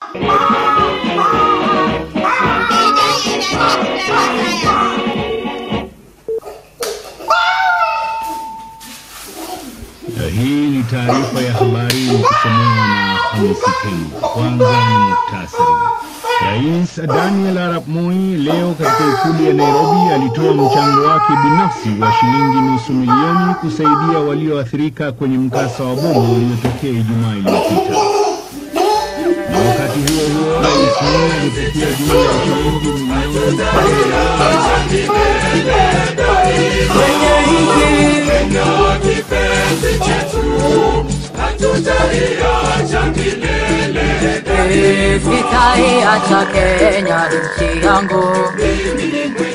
Na Hii ni taarifa ya habari ikisomewa na Hamisi Pembe. Kwanza ni muktasari. Rais Daniel Arap Moi leo katika ikulu ya Nairobi alitoa mchango wake binafsi wa shilingi nusu milioni kusaidia walioathirika kwenye mkasa wa bomu uliotokea Ijumaa iliyopita. Na wakati huo huo, Rais Moi alipokea jumla ya shilingi milioni Sitaiacha Kenya nchi yangu